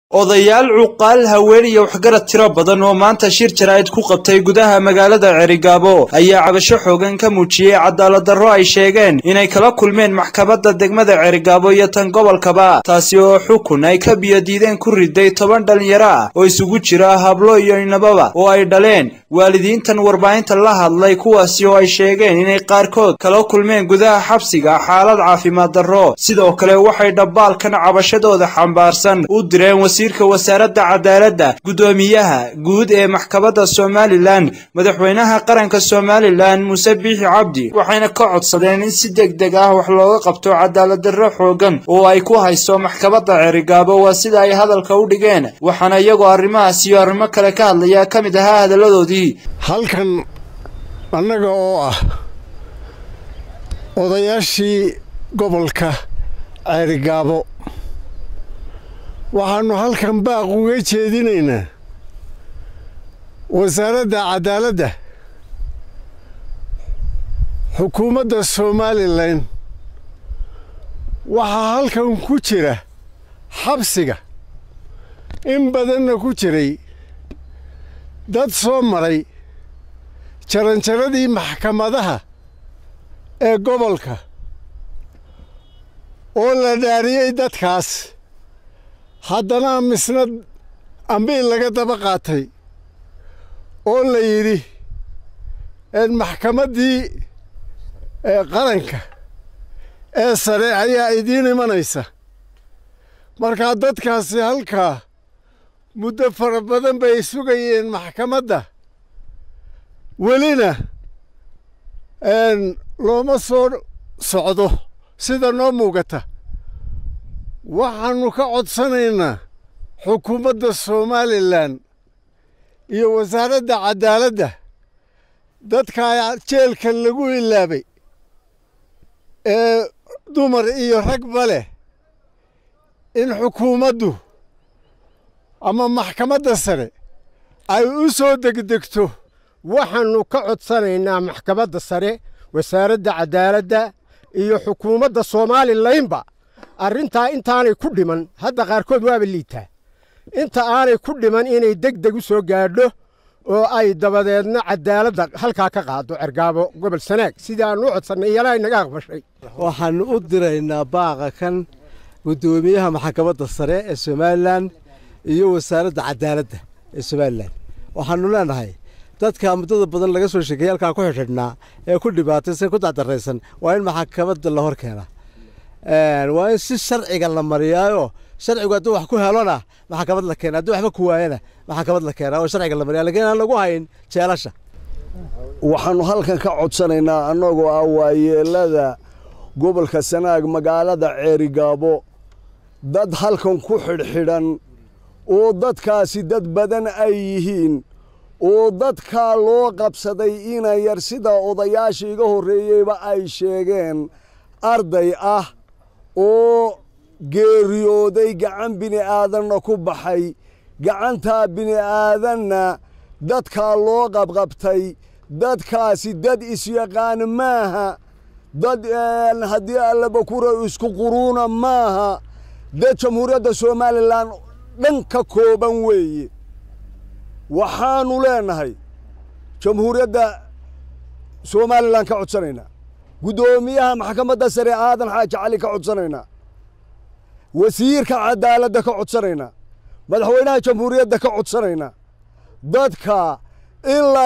odayaal cuqaal haween iyo waxgarad tiro badan oo maanta shir jaraa'id ku qabtay gudaha magaalada cerigaabo ayaa cabasho xoogan ka muujiyey cadaalad darro ay sheegeen inay kala kulmeen maxkamadda degmada cerigaabo iyo tan gobolkaba taasi oo xukun ay ka biyodiideen ku riday toban dhallinyaro ah oo isugu jira hablo iyo inababa oo ay dhaleen waalidiintan warbaahinta la hadlay kuwaasi oo ay sheegeen inay qaarkood kala kulmeen gudaha xabsiga xaalad caafimaad darro sidoo kale waxay dhabbaalkan cabashadooda xambaarsan u direen wasiirka wasaaradda cadaaladda guddoomiyaha guud ee maxkamadda somalilan madaxweynaha qaranka somalilan muuse biixi cabdi waxayna ka codsadeen in si deg deg ah wax looga qabto cadaalad darro xoogan oo ay ku hayso maxkamadda cerigaabo waa sida ay hadalka u dhigeen waxaana iyagoo arrimahaas iyo arrimo kale ka hadlaya ka mid ahaa hadalladoodii halkan annaga oo ah odayaashii gobolka ceerigaabo waxaannu halkan baaq uga jeedinaynaa wasaaradda cadaaladda xukuumadda somalilan waxaa halkan ku jira xabsiga in badanna ku jiray dad soo maray jaranjaradii maxkamadaha ee gobolka oo la dhaariyey dadkaas haddana misna ambiil laga daba qaatay oo la yidhi maxkamaddii qaranka ee sare ayaa idiin imanaysa markaa dadkaasi halkaa muddo fara badan bay sugayeen maxkamadda welina looma soo socdo sida noo muugata waxaannu ka codsanaynaa xukuumadda somalilan iyo wasaaradda cadaaladda dadkaa jeelka lagu ilaabay ee dumar iyo ragba leh in xukuumaddu ama maxkamadda sare ay u soo degdegto waxaannu ka codsanaynaa maxkamadda sare wasaaradda cadaaladda iyo xukuumadda somalilaynba arrintaa intaanay ku dhiman hadda qaarkood waaba liitaa inta aanay ku dhiman inay deg deg u soo gaadho oo ay dabadeedna cadaaladda halkaa ka qaado cergaabo gobol sanaag sidii aannu u codsannay iyana ay naga aqbashay waxaannu u diraynaa baaqa kan guddoomiyaha maxkamadda sare ee somalilan iyo wasaaradda cadaaladda ee somalilan waxaannu leenahay dadka muddada badan laga soo sheekeeyey halkaa ku xidhxidhnaa ee ku dhibaataysan ku dacdaraysan waa in maxkamadda la hor keena waa in si sharciga la mariyaayo sharcigu hadduu wax ku helona maxkamad la keena hadduu waxba ku waayana maxkamad la keena oo sharciga la mariya lakiin aan lagu hayn jeelasha waxaannu halkan ka codsanaynaa annagoo ah waayeelada gobolka sanaag magaalada ceerigaabo dad halkan ku xidhxidhan oo dadkaasi dad badan ay yihiin oo dadkaa loo qabsaday ina yar sida odayaasha iga horreeyeyba ay sheegeen arday ah oo geeriyooday gacan bini'aadanna ku baxay gacantaa bini'aadanna dadkaa loo qabqabtay dadkaasi dad isyaqaan maaha dad haddii allaba kura isku quruuna maaha dad jamhuuriyadda somalilan dhan ka kooban weeye waxaannu leenahay jamhuuriyadda somalilan ka codsanaynaa guddoomiyaha maxkamadda sare aadan xaaji cali ka codsanaynaa wasiirka cadaaladda ka codsanaynaa madaxweynaha jamhuuriyadda ka codsanaynaa dadka in la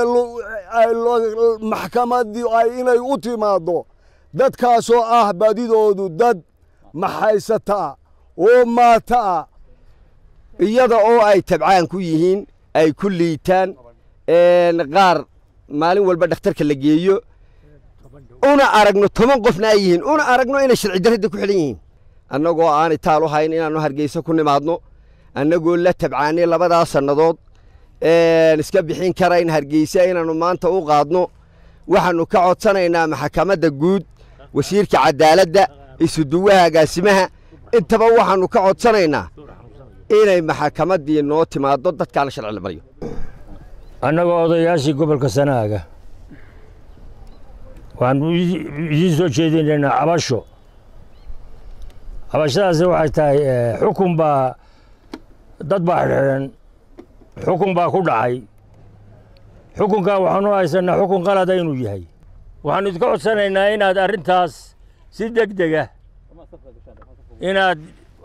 maxkamaddii ay inay u timaaddo dadkaasoo ah badidoodu dad maxaysataa oo maataa iyada oo ay tabcaan ku yihiin ay ku liitaan qaar maalin walba dhakhtarka la geeyo una aragno toban qofna ay yihiin una aragno inay sharci darradda ku xidhan yihiin annagoo aanay taal u hayn inaannu hargeysa ku nimaadno annagoo la tabcaanay labadaa sannadood iska bixin karayn hargeysa inaannu maanta u qaadno waxaannu ka codsanaynaa maxkamadda guud wasiirka cadaaladda isuduwaha agaasimaha intaba waxaannu ka codsanaynaa inay maxkamaddii noo timaaddo dadkaana sharci la maryo annagoo odayaashii gobolka sanaaga waxaanu idiin soo jeedinaynaa cabasho cabashadaasi waxay tahay xukun baa dad baa xidhan xukun baa ku dhacay xukunkaa waxaanu haysanaa xukun qalada inuu yahay waxaanu idinka codsanaynaa inaad arrintaas si deg dega inaad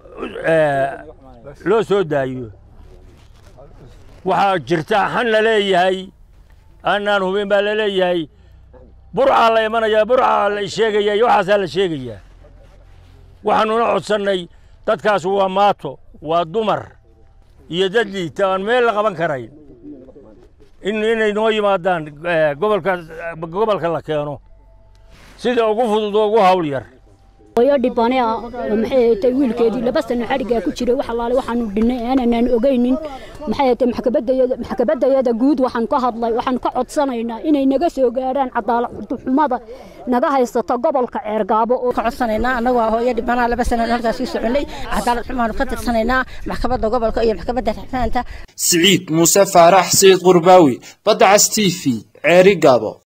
loo soo daayo waxaa jirta xan la leeyahay annaan hubin baa la leeyahay burcaa la imanayaa burcaa la sheegaya iyo waxaasaa la sheegayaa waxaanuna codsannay dadkaas waa maato waa dumar iyo dad liita aan meel la qaban karayn inay noo yimaadaan gobolka gobolka la keeno sida ugu fudud oo ugu hawl yar hooyo dhibane ah maxay tay wiilkeedii laba sano xadhigaa ku jiray wax allaale waxaanu dhinnay aananaan ogaynin maxay tay maxkabadayada maxkabadayada guud waxaan ka hadlay waxaan ka codsanaynaa inay naga soo gaaraan cadaalad xumada naga haysato gobolka ceergaabo oo ka codsanaynaa annagoo hooyo dhibanaha laba sano halkaas sii soconay cadaalad xumaanu ka tirsanaynaa maxkamadda gobolka iyo maxkamadda raxmaanta siciid muuse faarax sayid qurbaawi badda cas t v ceeri gaabo